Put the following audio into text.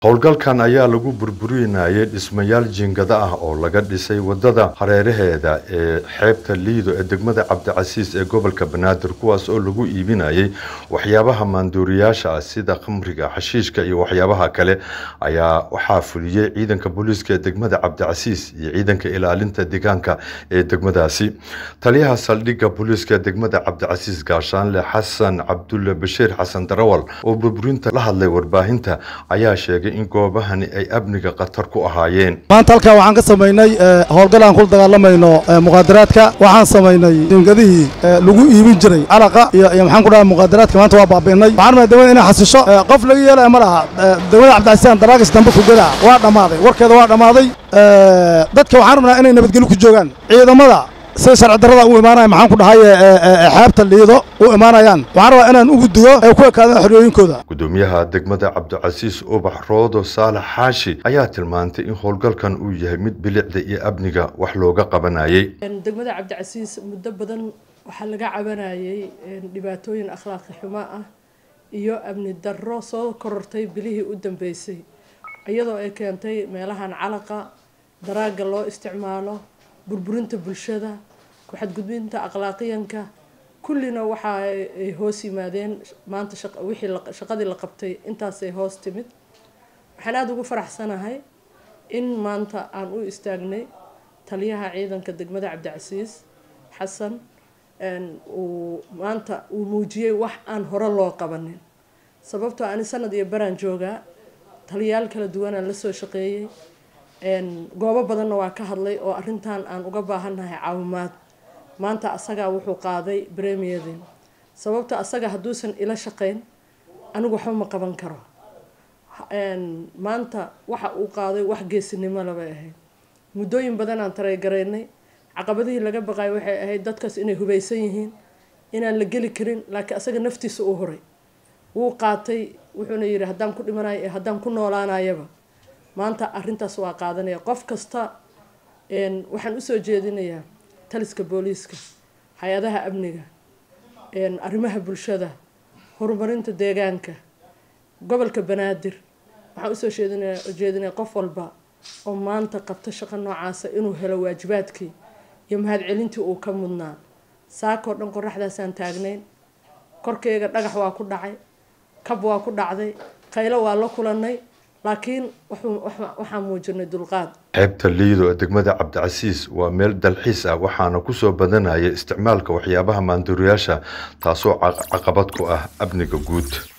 howlgalkan ayaa lagu burburinayay dhismayaal jiingada ah oo laga dhisay wadada hareeraheeda ee xeebta liido ee degmada cabdicasiis ee gobolka banaadir kuwaas oo lagu iibinayay waxyaabaha maanduuriyaasha ah sida khamriga xashiishka iyo waxyaabaha kale ayaa waxaa fuliyey ciidanka booliiska ee degmada cabdicasiis iyo ciidanka ilaalinta deegaanka ee degmadaasi taliyaha saldhigga booliiska ee degmada cabdicasiis gaashaanle xasan cabdulle bashiir xasan darawal oo burburinta la hadlay warbaahinta ayaa sheegay in goobahani ay amniga khatar ku ahaayeen maanta halkaa waxaan ka samaynay howlgal aan kula dagaalamayno muqaadaraadka waxaan samaynay dingadihii lagu iibin jiray calaqa iyo iyo maxaan ku dhahay muqaadaraadka maanta waa baabi'inay waxaan rabnaa dawlada inay xasisho qof laga yeelaya ma laha dawlada cabdicasiisaan daraagis dambe ku gadaa waa dhammaaday warkeeda waa dhammaaday dadka waxaan rabnaa inay nabadgelyo ku joogaan ciidamada sida sharci darrada u imaanaya maxaan ku dhahay xeebta liido u imaanayaan waxaan rabaa inaan ugu digo ay ku ekaadaan xoriyooyinkooda gudoomiyaha degmada cabdicasiis ubax roodo saalax xaashi ayaa tilmaantay in howlgalkan uu yahay mid bilicda iyo amniga wax looga qabanayay degmada cabdicasiis muddo badan waxaa laga cabanayay dhibaatooyin akhlaaqi xumo ah iyo amni darro soo korortay bilihii u dambeysay iyadoo ay keentay meelahan calaqa daraagga loo isticmaalo burburinta bulshada ku-xadgudbinta akhlaaqiyanka kullina waxa ay hoos yimaadeen maanta wixii shaqadii la qabtay intaasay hoos timid waxaan aada ugu faraxsanahay in maanta aan u istaagnay taliyaha ciidanka degmada cabdicasiis xasan uu maanta uu muujiyey wax aan hore loo qabanin sababtoo ani sanad iyo baraan joogaa taliyaal kala duwanaan lasoo shaqeeyey goobo badanna waa ka hadlay oo arrintan aan uga baahannahay caawimaad maanta asagaa wuxuu qaaday bremiyadin sababta asaga hadduusan ila shaqeyn anigu waxba ma qaban karo maanta waxa uu qaaday wax geesinimo labay ahayd muddooyin badan aan tareygaraynay caqabadihii laga baqayo waxay ahayd dadkaas inay hubaysan yihiin inaan la geli karin laakiin asaga naftiisa u horay wuu qaatay wuxuuna yidhi haddaan ku dhimanayo ee haddaan ku noolaanayaba maanta arintaas waa qaadanaya qof kasta waxaan usoo jeedinayaa taliska booliiska hay-adaha amniga arrimaha bulshada horumarinta deegaanka gobolka banaadir waxaan usoo jeedinaya qof walba oo maanta qabta shaqo noocaasa inuu helo waajibaadkii iyo mahadcelintii uu ka mudnaa saakoo dhan qoraxdaasaan taagnayn korkeyga dhagax waa ku dhacay kab waa ku dhacday qaylo waa la kulanay laakiin waxaan muujinay dulqaad xeebta liido ee degmada cabdicasiis waa meel dalxiis ah waxaana kusoo badanaya isticmaalka waxyaabaha maanduuriyaasha taasoo caqabad ku ah amniga guud